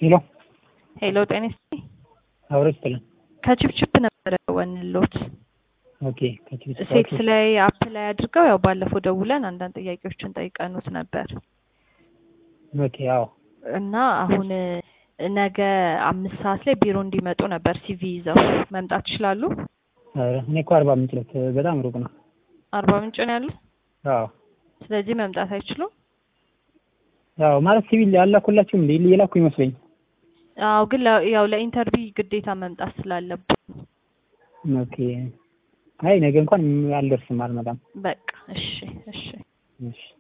ሄሎ ሄሎ ጤና ይስጥልኝ። አብሮ ይስጥልን። ከችፕችፕ ነበረ ወንሎት ኦኬ ከችግር ሴክስ ላይ አፕ ላይ አድርገው ያው ባለፈው ደውለን አንዳንድ ጥያቄዎችን ጠይቀኑት ነበር ኦኬ አዎ እና አሁን ነገ አምስት ሰዓት ላይ ቢሮ እንዲመጡ ነበር ሲቪ ይዘው መምጣት ይችላሉ? ኧረ እኔ እኮ አርባ ምንጭ ዕለት በጣም ሩቅ ነው። አርባ ምንጭ ነው ያሉ። አዎ ስለዚህ መምጣት አይችሉም። ያው ማለት ሲቪል ያላኩላችሁም እንዴ የላኩ ይመስለኝ። አዎ ግን ለ- ያው ለኢንተርቪው ግዴታ መምጣት ስላለብን ኦኬ አይ ነገ እንኳን አልደርስም አልመጣም። በቃ እሺ እሺ እሺ